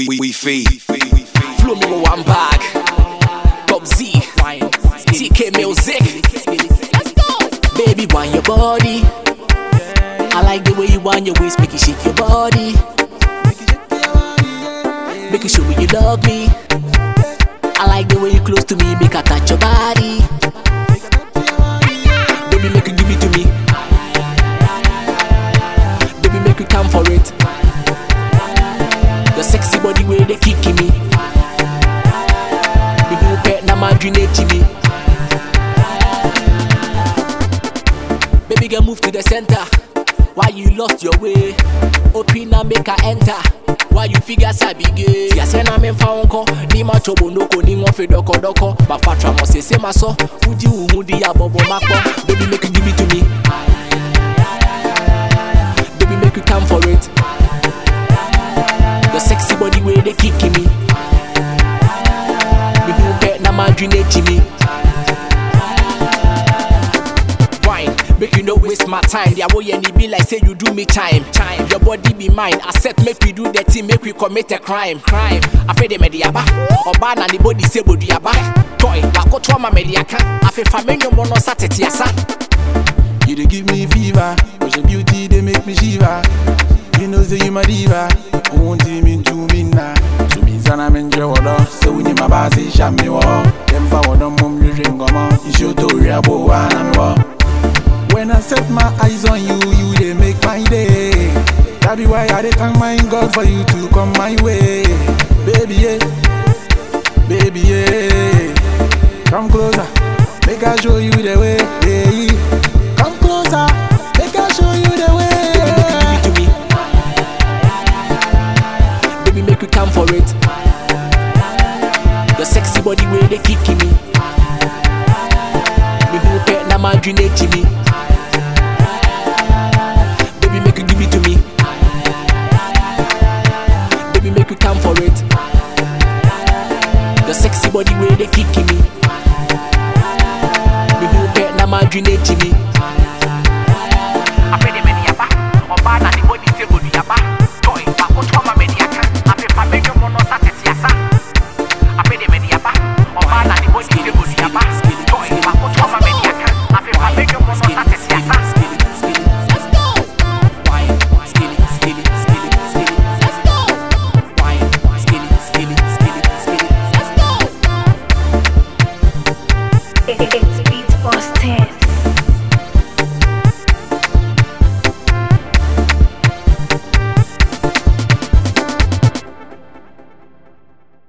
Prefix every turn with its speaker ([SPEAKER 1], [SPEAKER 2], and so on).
[SPEAKER 1] we, we, we feed.
[SPEAKER 2] Flow me with one bag. Bob Z. TK Music. Let's go. Baby, want your body. I like the way you want your waist, make you shake your body. Make you show me you love me. I like the way you close to me, make I touch your body. Baby, make you give it to me. Baby, make you come for it. Your sexy body way they kicking me. Baby, you pet na madrinate me. Baby, girl, move to the center. Why you lost your way? Open and make her enter. Why you figure sabi gay? Ya se na me fa wonko, ni ma chobo noko ni won fe doko doko. Ba fatra mo se se ma so, uji uhu di ya bobo makpo. Baby, make you give it to me. Baby, make you come for it. Your sexy body way they kicking me. Baby, you pet na madrinate me. wine Make you no waste my time The way you be like say you do me time Time Your body be mine Accept make we do the thing Make we commit a crime Crime Afe de medi aba Oba na ni body say body aba Toy Wakoto ama medi aka Afe fa menyo mono sa tete asa
[SPEAKER 3] You dey give me fever, but your beauty they make me shiver. You know say you my diva, I want him into me now. So me sana me enjoy water, so when you my boss say sham me wa. Them for water mum you drink come on, you show to real boy na me wa. When I set my eyes on you, you they make my day. That be why I dey thank my God for you to come my way, baby yeah, baby yeah. Come closer, make I show you the way. Yeah. Come closer, make I show you the
[SPEAKER 2] Baby make you give
[SPEAKER 3] way.
[SPEAKER 2] it to me Baby make you come for it Your sexy body way they kicking me Baby you pet na madrinate me Baby make you give it to me Baby make you come for it Your sexy body way they kicking me Baby you pet na madrinate me